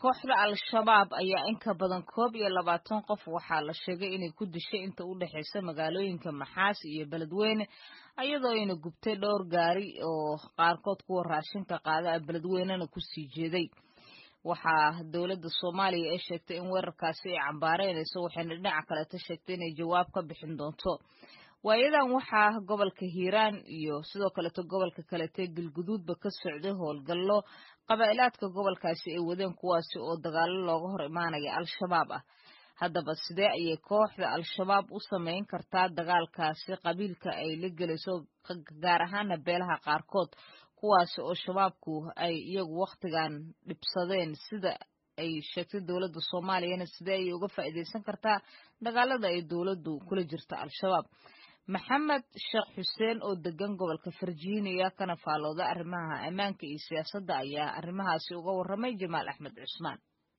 kooxda al-shabaab ayaa in ka badan koob iyo labaatan qof waxaa la sheegay inay ku dishay inta u dhexaysa magaalooyinka maxaas iyo beledweyne iyadoo ayna gubtay dhowr gaari oo qaarkood kuwa raashinka qaada beledweynena kusii jeeday waxaa dowladda soomaaliya ay sheegtay in weerarkaasi ay cambaareynayso waxayna dhinaca kaleeta sheegtay inay jawaab ka bixin doonto waayadan waxaa gobolka hiiraan iyo sidoo kaleeto gobolka kalete galguduudba ka socday howlgallo qabaa'ilaadka gobolkaasi ay wadeen kuwaasi oo dagaalo looga hor imaanaya al-shabaab ah haddaba sidee ayay kooxda al-shabaab u samayn kartaa dagaalkaasi qabiilka ay la gelayso gaar ahaana beelaha qaarkood kuwaasi oo shabaabku ay iyagu wakhtigan dhibsadeen sida ay sheegtay dowladda soomaaliyana sidee ayay uga faa'iidaysan kartaa dagaalada ay dowladdu kula jirta al-shabaab maxamed sheekh xuseen oo degan gobolka virginia kana faalooda arrimaha ammaanka iyo siyaasadda ayaa arrimahaasi uga warramay jamaal axmed cusmaan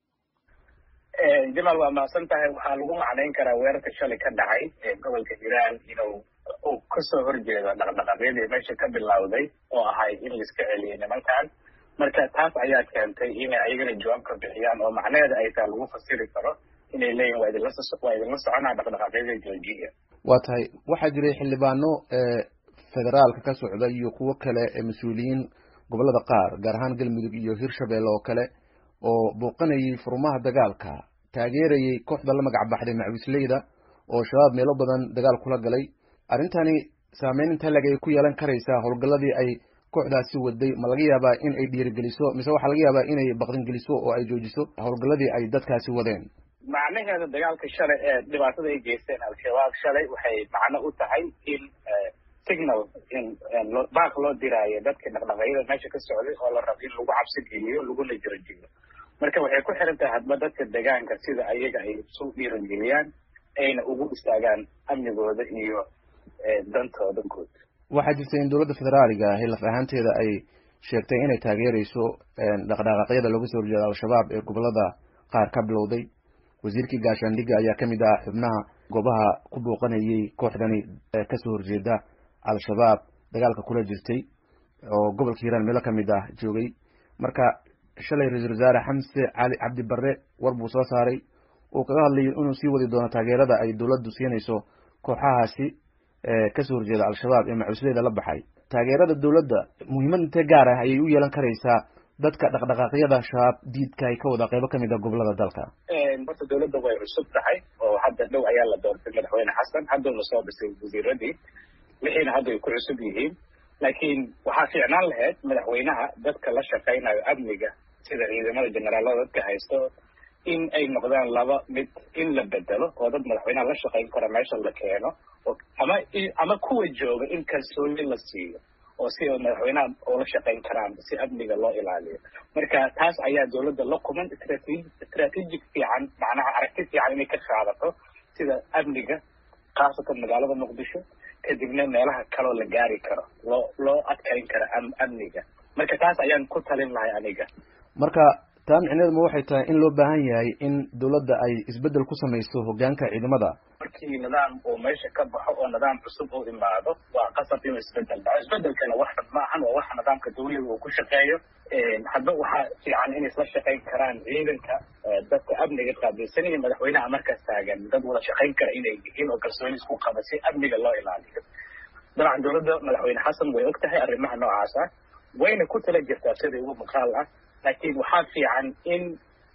jamaal waa mahadsan tahay waxaa lagu macnayn karaa weerarka shalay ka dhacay ee gobolka hiiraan inuu uu kasoo horjeedo dhaqdhaqaaqyadii meesha ka bilowday oo ahay in laiska celiyay nimankan marka taas ayaa keentay inay ayagana jawaab ka bixiyaan oo macnaheeda ay taa lagu fasiri karo inay leeyihin waa idinla waa idinla soconaa dhaqdhaqaaqyada joojiya waa tahay waxaa jiray xildhibaano federaalka ka socda iyo kuwo kale ee mas-uuliyiin gobolada qaar gaar ahaan galmudug iyo hirshabelle oo kale oo booqanayay furmaha dagaalka taageerayay kooxda la magac baxday macwisleyda oo shabaab meelo badan dagaal kula galay arrintani saameyn inta leg ay ku yeelan karaysaa howlgalladii ay kooxdaasi waday ma laga yaabaa in ay dhiirigeliso mise waxaa laga yaabaa inay baqdingeliso oo ay joojiso howlgalladii ay dadkaasi wadeen macnaheeda dagaalka shalay ee dhibaatada ay geysteen al-shabaab shalay waxay macno u tahay in signal in baaq loo diraayo dadka dhaqdhaqaaqyada meesha ka socday oo la rabo in lagu cabsi geliyo laguna jirajiyo marka waxay ku xiran tahay hadba dadka deegaanka sida ayaga ay isu dhiirageliyaan ayna ugu istaagaan amnigooda iyo dantooda guud waxaa jirta in dowladda federaaliga ahi laf ahaanteeda ay sheegtay inay taageerayso dhaqdhaqaaqyada looga soo horjeeda al-shabaab ee gobolada qaar ka bilowday wasiirkii gaashaandhigga ayaa ka mid ah xubnaha goobaha ku booqanayay kooxdani kasoo horjeeda al-shabaab dagaalka kula jirtay oo gobolka hiiraan meelo kamid ah joogay marka shalay ra-iisul wasaare xamse cali cabdi barre war buu soo saaray uu kaga hadlayay inuu sii wadi doono taageerada ay dowladdu siinayso kooxahaasi kasoo horjeeda al-shabaab ee macusleyda la baxay taageerada dowladda muhiimad intee gaar ah ayay u yeelan karaysaa dadka dhaqdhaqaaqyada shabaab diidka ay ka wada qeybo kamid a gobolada dalka horta dowladda way cusub tahay oo hadda dhow ayaa la doortay madaxweyne xasan hadduna soo dhisay wasiiradii wixiina hadda ay ku cusub yihiin laakiin waxaa fiicnaan lahayd madaxweynaha dadka la shaqaynayo amniga sida ciidamada generaalada dadka haysto in ay noqdaan laba mid in la bedelo oo dad madaxweynaha la shaqayn kara meesha la keeno ama ama kuwa jooga in kalsooni la siiyo oo si madaxweynaha ula shaqayn karaan si amniga loo ilaaliyo marka taas ayaa dowladda la kuman strategic fiican macnaha aragti fiican inay ka qaadato sida amniga khaasatan magaalada muqdisho kadibna meelaha kaloo la gaari karo loo loo adkayn karo amniga marka taas ayaan ku talin lahay aniga marka taa micneedu ma waxay tahay in loo baahan yahay in dowladda ay isbeddel ku samayso hoggaanka ciidamada markii nidaam uu meesha ka baxo oo nidaam cusub uu imaado waa qasab inuu isbeddel dhaco isbeddelkana wax xun maahan waa wax nidaamka dawliga uu ku shaqeeyo hadba waxaa fiican inay isla shaqayn karaan ciidanka dadka amniga qaabilsanaya madaxweynaha markaas taagan dad wada shaqayn kara inay yihiin oo kalsooni isku qaba si amniga loo ilaaliyo dabcan dowladda madaxweyne xasan way og tahay arrimaha noocaas ah wayna ku tala jirtaa sida ugu muuqaal ah laakiin waxaa fiican in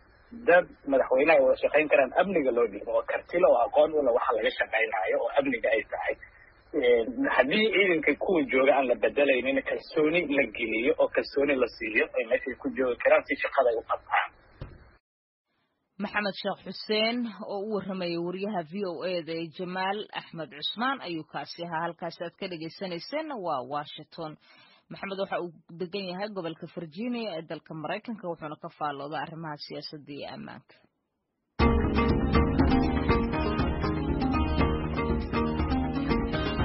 dad madaxweynaha wada shaqayn karaan amniga loo dhiibo oo kartilo oo aqoon ula waxa laga shaqaynayo oo amniga ay tahay haddii ciidanka kuwa jooga aan la bedelaynin kalsooni la geliyo oo kalsooni la siiyo ay meeshay ku joogi karaan si shaqada ay u qabtaan maxamed sheekh xuseen oo u warramayay wariyaha v o e da ee jamaal axmed cusmaan ayuu kaasi ahaa halkaasi aad ka dhagaysanayseen waa washington maxamed waxa uu degan yahay gobolka virginia ee dalka maraykanka wuxuuna ka faallooda arrimaha siyaasadda iyo ammaanka